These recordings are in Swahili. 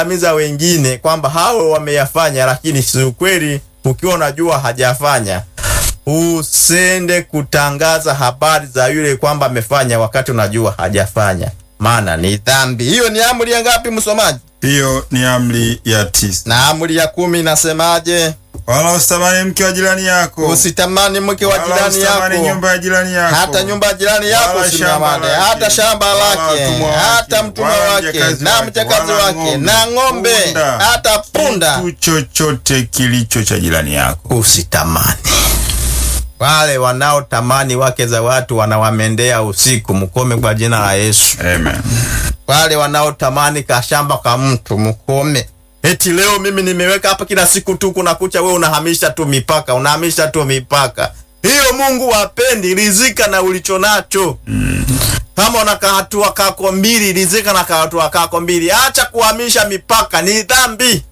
kuwaangamiza wengine kwamba hao wameyafanya, lakini si ukweli. Ukiwa unajua hajafanya, usende kutangaza habari za yule kwamba amefanya wakati unajua hajafanya, maana ni dhambi. Hiyo ni amri ya ngapi, msomaji? Hiyo ni amri ya tisa. Na amri ya kumi inasemaje? Wala usitamani mke wa jirani yako, Usitamani mke wa wala jirani usitamani yako, nyumba ya jirani yako, hata nyumba ya jirani yako Wala usimtamani, shamba hata lake, shamba wala lake, watumwa wake, hata mtumwa wala wake mjakazi na wake, mjakazi wala wake ng'ombe, na ng'ombe, punda, hata punda kitu chochote kilicho cha jirani yako. usitamani. Wale wanaotamani wake za watu wanawamendea usiku, mkome kwa jina la Yesu. Amen. Wale wanaotamani kashamba ka mtu mkome. Eti leo mimi nimeweka hapa, kila siku tu kuna kucha, wewe unahamisha tu mipaka, unahamisha tu mipaka. Hiyo Mungu wapendi. Rizika na ulicho nacho. Kama una kahatua kako mbili, rizika na kahatua kako mbili. Acha kuhamisha mipaka, ni dhambi.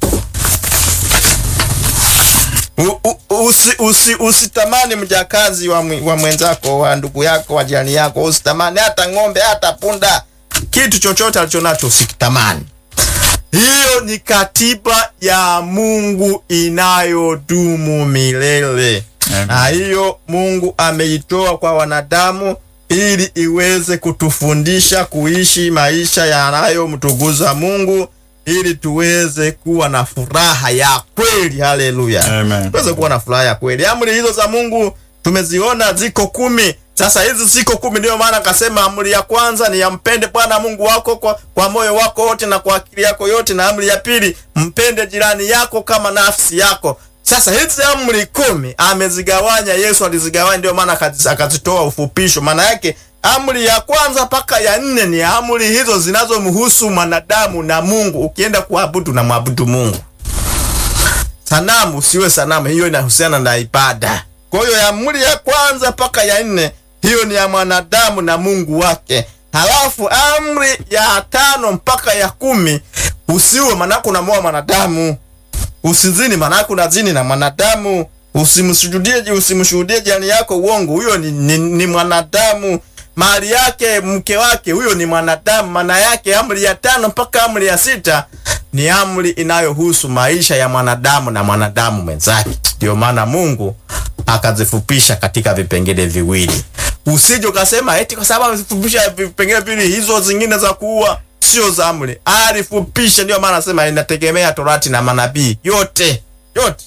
U- u- usi, usi, usitamani mjakazi wa, mwi- wa mwenzako wa ndugu yako wa jirani yako, usitamani hata ng'ombe hata punda, kitu chochote alichonacho usikitamani. Hiyo ni katiba ya Mungu inayodumu milele, Amen. na hiyo Mungu ameitoa kwa wanadamu ili iweze kutufundisha kuishi maisha yanayomtukuza Mungu ili tuweze kuwa na furaha ya kweli. Haleluya, Amen. tuweze kuwa na furaha ya kweli. Amri hizo za Mungu tumeziona ziko kumi. Sasa hizi ziko kumi, ndiyo maana akasema amri ya kwanza ni yampende Bwana Mungu wako kwa, kwa moyo wako wote na kwa akili yako yote, na amri ya pili mpende jirani yako kama nafsi yako. Sasa hizi amri kumi amezigawanya, Yesu alizigawanya, ndio maana akazi- akazitoa ufupisho. Maana yake amri ya kwanza mpaka ya nne ni amri hizo zinazomhusu mwanadamu na Mungu. Ukienda kuabudu na mwabudu Mungu sanamu usiwe sanamu, hiyo inahusiana na ibada. Kwa hiyo ya amri ya kwanza mpaka ya nne, hiyo ni ya mwanadamu na Mungu wake. Halafu amri ya tano mpaka ya kumi, usiwe manake unamoa mwanadamu. Usizini manake unazini na mwanadamu. Usimsujudie, usimshuhudie jirani yako uongo, huyo ni, ni, ni mwanadamu. Mali yake mke wake, huyo ni mwanadamu. Maana yake amri ya tano mpaka amri ya sita ni amri inayohusu maisha ya mwanadamu na mwanadamu mwenzake. Ndio maana Mungu akazifupisha katika vipengele viwili. Usije ukasema eti kwa sababu amefupisha vipengele viwili, hizo zingine za kuua sio za amri. Alifupisha, ndio maana nasema inategemea Torati na manabii yote yote.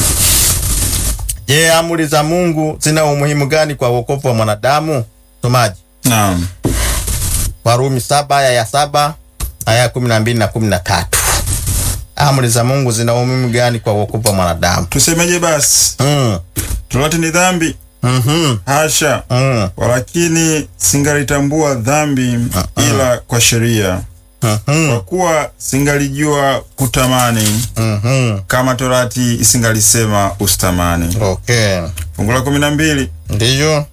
Je, amri za Mungu zina umuhimu gani kwa wokovu wa mwanadamu? Somaji Naam. Warumi saba aya ya saba aya ya kumi na mbili na kumi na tatu. Amri za Mungu zina umuhimu gani kwa wokovu wa mwanadamu? Tusemeje basi? Mm. Torati ni dhambi? Mhm. Hasha. Mm. Walakini singalitambua dhambi ila kwa sheria, Mhm. kwa kuwa singalijua kutamani Mhm. kama torati isingalisema usitamani. Okay. Fungu la kumi na mbili Ndiyo.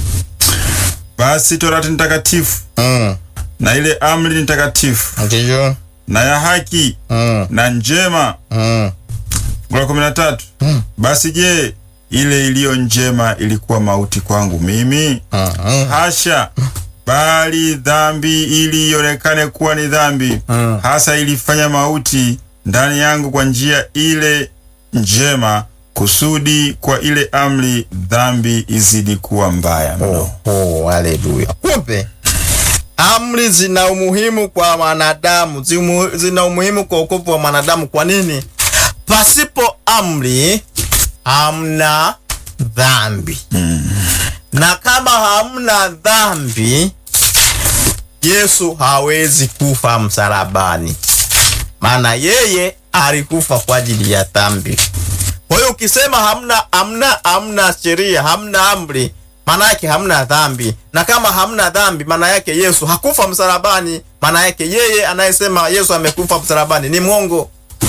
basi torati ni takatifu Mm. na ile amri ni takatifu Ndiyo. na ya haki Mm. na njema. Mm. Fungu la kumi na tatu basi je, ile iliyo njema ilikuwa mauti kwangu mimi? Mhm. Hasha, bali dhambi ili ionekane kuwa ni dhambi Mm. hasa ilifanya mauti ndani yangu kwa njia ile njema, kusudi kwa ile amri dhambi izidi kuwa mbaya mno. Oh, oh, haleluya. Kumbe amri zina umuhimu kwa mwanadamu, zimu- zina umuhimu kwa wokovu wa mwanadamu. Kwa nini? Pasipo amri hamna dhambi, na kama hamna dhambi, Yesu hawezi kufa msalabani, maana yeye alikufa kwa ajili ya dhambi. Kwa hiyo ukisema hamna hamna hamna sheria, hamna amri, maana yake hamna dhambi. Na kama hamna dhambi, maana yake Yesu hakufa msalabani. Maana yake yeye anayesema Yesu amekufa msalabani ni mwongo.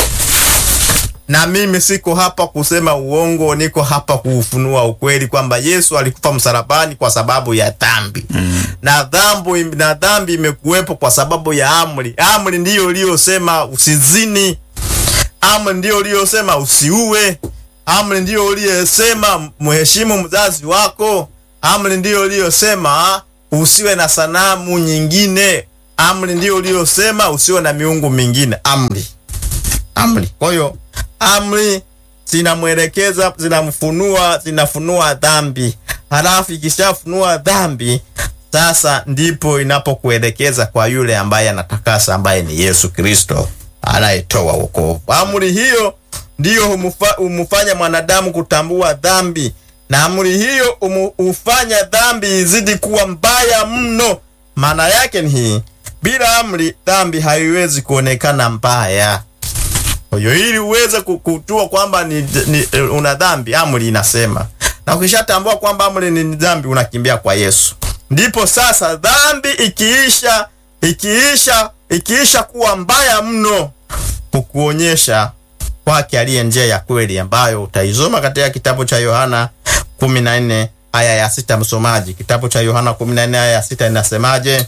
Na mimi siko hapa kusema uongo, niko hapa kuufunua ukweli kwamba Yesu alikufa msalabani kwa sababu ya dhambi. Na dhambi na dhambi imekuwepo kwa sababu ya amri. Amri ndiyo iliyosema usizini. Amri ndiyo uliyosema usiue. Amri ndiyo uliyosema mheshimu mzazi wako. Amri ndiyo uliyosema usiwe na sanamu nyingine. amri ndio uliyosema usiwe na miungu mingine. Amri, amri. Kwa hiyo amri zinamwelekeza, zinamfunua, zinafunua dhambi, halafu ikishafunua dhambi sasa ndipo inapokuelekeza kwa yule ambaye anatakasa, ambaye ni Yesu Kristo anayetoa wokovu. Amri hiyo ndiyo humufa, humufanya mwanadamu kutambua dhambi, na amri hiyo humu- hufanya dhambi izidi kuwa mbaya mno. Maana yake ni hii, bila amri dhambi haiwezi kuonekana mbaya. Kwa hiyo ili uweze ku- kujua kwamba ni, ni, una dhambi, amri inasema, na ukishatambua kwamba amri ni dhambi, unakimbia kwa Yesu. Ndipo sasa dhambi ikiisha ikiisha ikiisha kuwa mbaya mno, kukuonyesha kwake aliye njia ya kweli, ambayo utaisoma katika kitabu cha Yohana 14 aya ya sita. Msomaji, kitabu cha Yohana 14 aya ya sita inasemaje?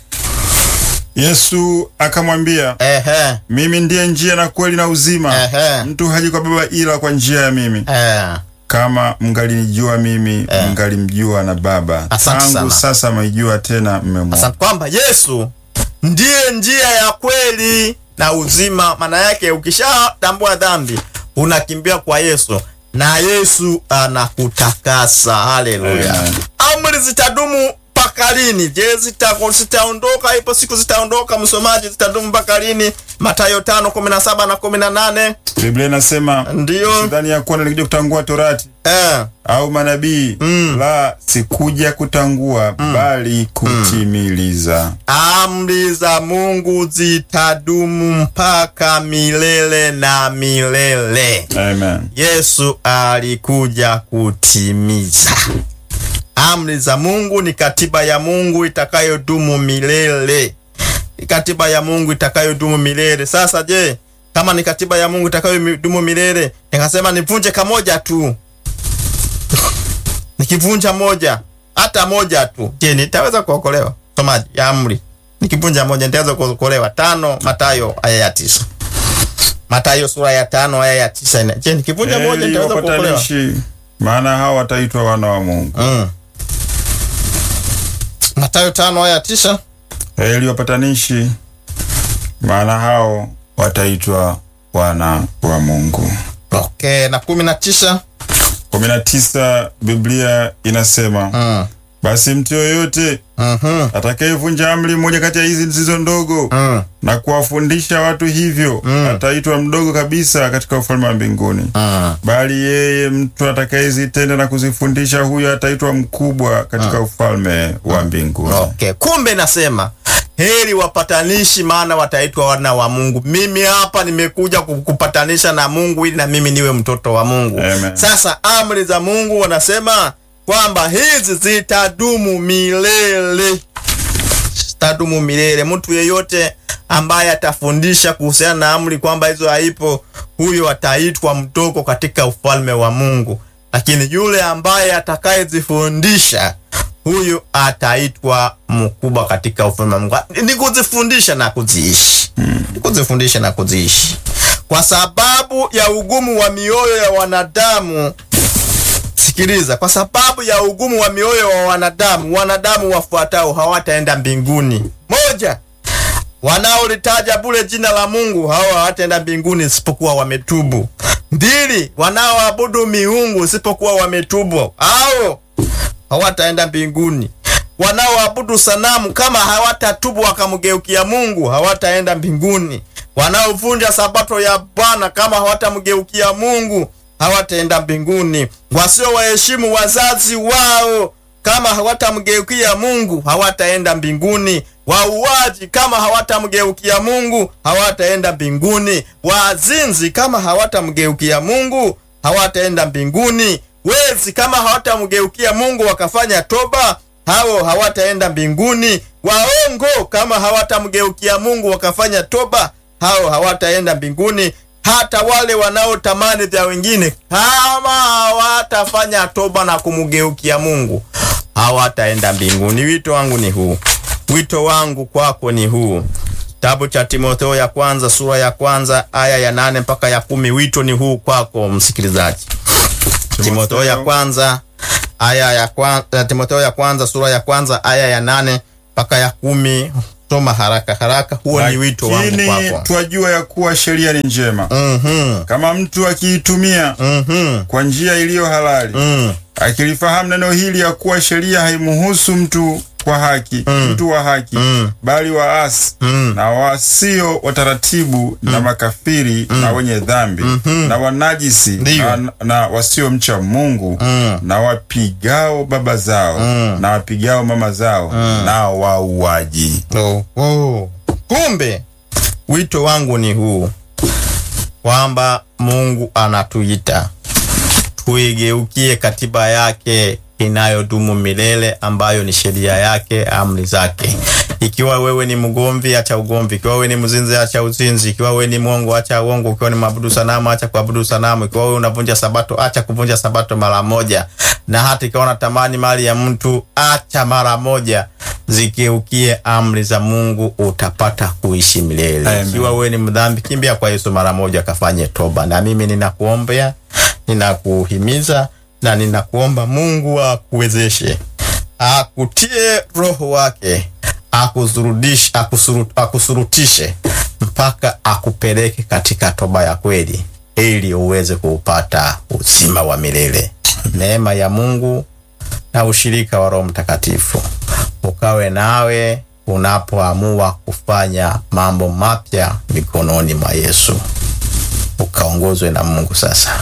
Yesu akamwambia, Ehe, mimi ndiye njia na kweli na uzima, Ehe. mtu haji kwa Baba ila kwa njia ya mimi. eh. Kama mngalinijua mimi, mngalimjua na Baba. Asante Tangu sana. sasa mwaijua tena, mmemwona. Asante kwamba Yesu ndiye njia ya kweli na uzima. Maana yake ukishatambua dhambi unakimbia kwa Yesu na Yesu anakutakasa. Haleluya! Amen. Amri zitadumu mpaka lini? Je, zita- zitaondoka? Ipo siku zitaondoka, msomaji, zitadumu mpaka lini? Mathayo tano kumi na saba na kumi na nane Biblia inasema ndiyo sidhani ya kuwa nilikuja kutangua torati eh. au manabii la sikuja kutangua bali kutimiliza. Amri za Mungu zitadumu mpaka milele na milele. Amen. Yesu alikuja kutimiza amri za Mungu. Ni katiba ya Mungu itakayodumu milele, ni katiba ya Mungu itakayodumu milele. Sasa je, kama ni katiba ya Mungu itakayodumu milele, nikasema nivunje kamoja tu, nikivunja moja, hata moja tu, je, nitaweza kuokolewa? Somaji ya amri, nikivunja moja nitaweza kuokolewa? Tano Mathayo aya ya tisa. Mathayo sura ya tano aya ya tisa. ina- Je, nikivunja moja Heri nitaweza kuokolewa? wapatanishi, maana hao wataitwa wana wa Mungu. Mm. Mathayo tano aya ya tisa. Heri wapatanishi, maana hao wataitwa wana wa Mungu. Okay, na kumi na tisa. kumi na tisa Biblia inasema Mm. basi mtu yoyote Mhm. atakayevunja amri moja kati ya hizi zilizo ndogo Mm. na kuwafundisha watu hivyo ataitwa mdogo kabisa katika ufalme wa mbinguni. Mm. Bali yeye mtu atakayezitenda na kuzifundisha, huyo ataitwa mkubwa katika ufalme wa mbinguni. Okay, kumbe nasema heri wapatanishi, maana wataitwa wana wa Mungu. Mimi hapa nimekuja ku- kupatanisha na Mungu ili na mimi niwe mtoto wa Mungu. Amen. Sasa amri za Mungu wanasema kwamba hizi zitadumu milele, zitadumu milele. Mtu yeyote ambaye atafundisha kuhusiana na amri kwamba hizo haipo, huyo ataitwa mdogo katika ufalme wa Mungu, lakini yule ambaye atakayezifundisha huyu ataitwa mkubwa katika ufalme wa Mungu. Ni kuzifundisha na kuziishi, ni kuzifundisha na kuziishi, kwa sababu ya ugumu wa mioyo ya wanadamu. Sikiliza, kwa sababu ya ugumu wa mioyo wa wanadamu, wanadamu wafuatao hawataenda mbinguni. Moja, wanaolitaja bure jina la Mungu hao hawataenda mbinguni isipokuwa wametubu. Mbili, wanaoabudu miungu isipokuwa wametubu hao hawataenda mbinguni. Wanaoabudu sanamu kama hawatatubu wakamgeukia Mungu hawataenda mbinguni. Wanaovunja sabato ya Bwana kama hawatamgeukia Mungu hawataenda mbinguni. Wasio waheshimu wazazi wao kama hawatamgeukia Mungu hawataenda mbinguni. Wauaji kama hawatamgeukia Mungu hawataenda mbinguni. Wazinzi kama hawatamgeukia Mungu hawataenda mbinguni. Wezi kama hawatamgeukia Mungu wakafanya toba, hao hawataenda mbinguni. Waongo kama hawatamgeukia Mungu wakafanya toba, hao hawataenda mbinguni. Hata wale wanaotamani vya wengine kama hawatafanya toba na kumgeukia Mungu hawataenda mbinguni. Wito wangu ni huu, wito wangu kwako ni huu. Kitabu cha Timotheo ya kwanza sura ya kwanza aya ya nane mpaka ya kumi. Wito ni huu kwako msikilizaji. Timotheo ya kwanza aya ya kwanza, Timotheo ya kwanza sura ya kwanza aya ya nane mpaka ya kumi. soma haraka haraka. Huo ni wito wangu Lakini kwako. twajua ya kuwa sheria ni njema Mhm, kama mtu akiitumia mhm, kwa njia iliyo halali, mm, akilifahamu neno hili ya kuwa sheria haimuhusu mtu kwa haki mtu wa haki Mm. bali waasi Mm. na wasio wataratibu na makafiri na wenye dhambi na wanajisi Ndiyo. na, na wasiomcha Mungu Mm. na wapigao baba zao na wapigao mama zao na wauaji. oh, oh. Kumbe wito wangu ni huu kwamba Mungu anatuita tuigeukie katiba yake inayodumu milele ambayo ni sheria yake, amri zake. Ikiwa wewe ni mgomvi, acha ugomvi. Ikiwa wewe ni mzinzi, acha uzinzi. Ikiwa wewe ni mwongo, acha uongo. Ikiwa ni mwabudu sanamu, acha kuabudu sanamu. Ikiwa wewe unavunja sabato, acha kuvunja sabato mara moja. Na hata ikiwa unatamani mali ya mtu, acha mara moja. Zigeukie amri za Mungu, utapata kuishi milele. Amen. Ikiwa wewe ni mdhambi, kimbia kwa Yesu mara moja, kafanye toba. Na mimi ninakuombea, ninakuhimiza na ninakuomba Mungu akuwezeshe, akutie roho wake, akusurutishe, akusuru, akusurutishe mpaka akupeleke katika toba ya kweli, ili uweze kuupata uzima wa milele. Neema ya Mungu na ushirika wa Roho Mtakatifu ukawe nawe unapoamua kufanya mambo mapya mikononi mwa Yesu. Ukaongozwe na Mungu sasa.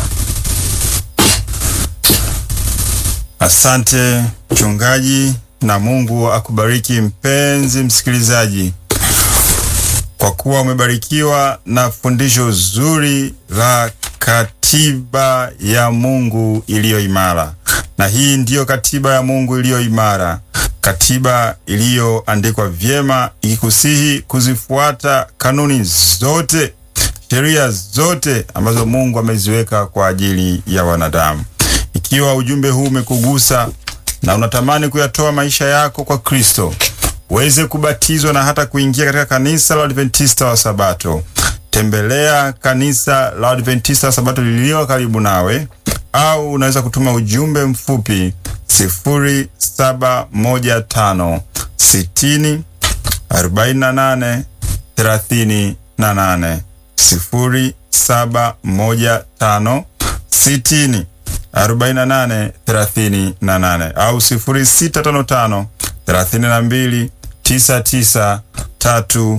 Asante mchungaji, na Mungu akubariki mpenzi msikilizaji, kwa kuwa umebarikiwa na fundisho zuri la katiba ya Mungu iliyo imara. Na hii ndiyo katiba ya Mungu iliyo imara, katiba iliyoandikwa vyema, ikikusihi kuzifuata kanuni zote, sheria zote ambazo Mungu ameziweka kwa ajili ya wanadamu. Ikiwa ujumbe huu umekugusa na unatamani kuyatoa maisha yako kwa Kristo, uweze kubatizwa na hata kuingia katika kanisa la Adventista wa Sabato, tembelea kanisa la Adventista wa Sabato lililo karibu nawe, au unaweza kutuma ujumbe mfupi 0715 60 48 38 0715 60 48 38 au 0655 32 99 33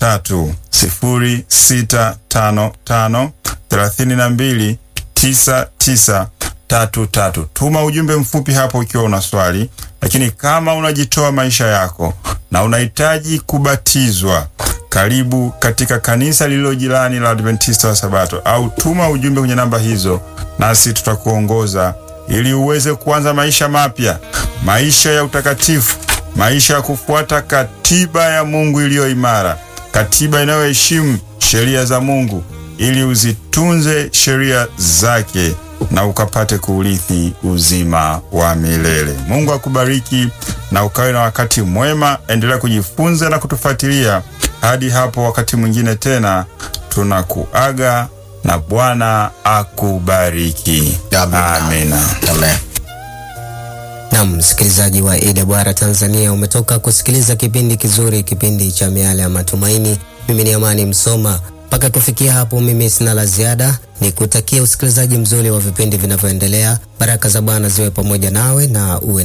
0655 32 99 33. Tuma ujumbe mfupi hapo ukiwa una swali, lakini kama unajitoa maisha yako na unahitaji kubatizwa, karibu katika kanisa lililo jirani la Adventista wa Sabato, au tuma ujumbe kwenye namba hizo, nasi tutakuongoza ili uweze kuanza maisha mapya, maisha ya utakatifu, maisha ya kufuata katiba ya Mungu iliyo imara, katiba inayoheshimu sheria za Mungu, ili uzitunze sheria zake na ukapate kuurithi uzima wa milele. Mungu akubariki na ukawe na wakati mwema. Endelea kujifunza na kutufuatilia hadi hapo wakati mwingine tena, tunakuaga na Bwana akubariki. Amina. Amina. Amen. Naam, msikilizaji wa AWR Tanzania, umetoka kusikiliza kipindi kizuri, kipindi cha miale ya matumaini. Mimi ni Amani Msoma. Mpaka kufikia hapo, mimi sina la ziada, ni kutakia usikilizaji mzuri wa vipindi vinavyoendelea. Baraka za Bwana ziwe pamoja nawe na uwe